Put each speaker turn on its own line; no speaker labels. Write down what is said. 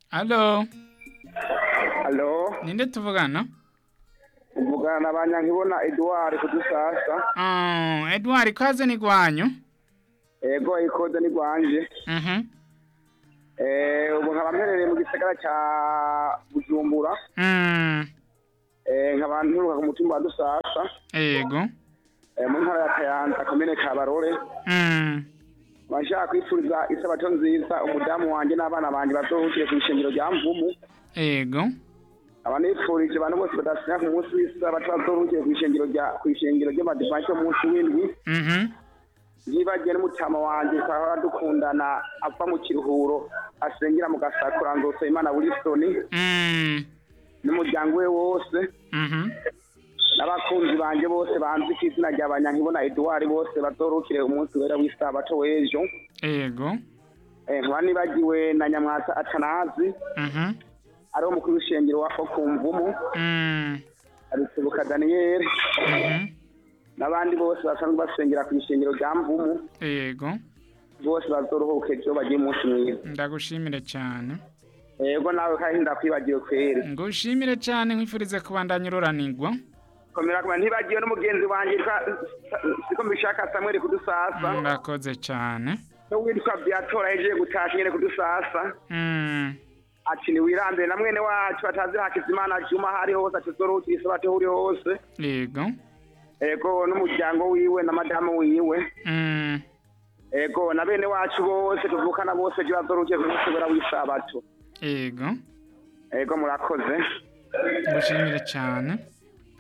Alo,
Halo,
ninde tuvugana?
uvugana na Banyankibona Edouard kudusasa.
Oh, Edward kaze ni gwanyu.
Ego ikoze ni gwanje.
Mhm.
Eh, ubu nkaba mperereye mu gisagara ca Bujumbura.
Mm.
Eh, nkaba nturuka ku mutumba wa Dusasa.
Ego.
Eh, mu ntara ya Kayanza, komine Kabarore.
Mm.
Bashaka kwifuriza isabato nziza umudamu wanje n'abana banje bazohukire ku ishengero rya Mvumu.
Ego.
Abanifurije abantu bose badasinya ku munsi w'isabato bazohukire ku ishengero rya ku ishengero ry'amadivansi munsi w'indwi.
Mhm.
Nibagiye n'umutama wanje twahora dukundana ava mu kiruhuro asengera mu gasakura nzose Imana Wilson
Mm.
n'umuryango we wose
Mhm.
n'abakunzi banje bose banzi ku izina rya Banyankibona Edouard bose bazorukire umunsi wera w'isabato w'ejo
Ego.
eh, nkaba nibagiwe na Nyamwasa Atanazi
Mhm.
ariwo mukuru w'ishengero wa Okumvumu
Mm.
Arisubuka Daniel
Mhm.
n'abandi bose basanzwe basengera ku ishengero rya Mvumu
Ego.
bose bazoruhuke ejo bagiye umunsi mwiza
Ndagushimire cyane.
ego nawe kandi ndakwibagiwe kweri
Ngushimire cyane nkwifurize kubandanya ururanirwa.
komera kuma ntibagiwe n'umugenzi wanje yitwa siko mbishaka Samuel kudusasa
Ndakoze cyane.
no witwa Biatora yagiye gutasha nyene kudusasa
Mm.
ati ni wirambere na mwene wacu atazi Hakizimana Juma hari hose atizorukira isabato uri hose
Ego.
ego n'umuryango wiwe na madamu wiwe
Mm.
ego na bene wacu bose tuvukana bose je bazorukiye ku munsi wera w'isabato
Ego.
ego murakoze
Ngushimire cyane.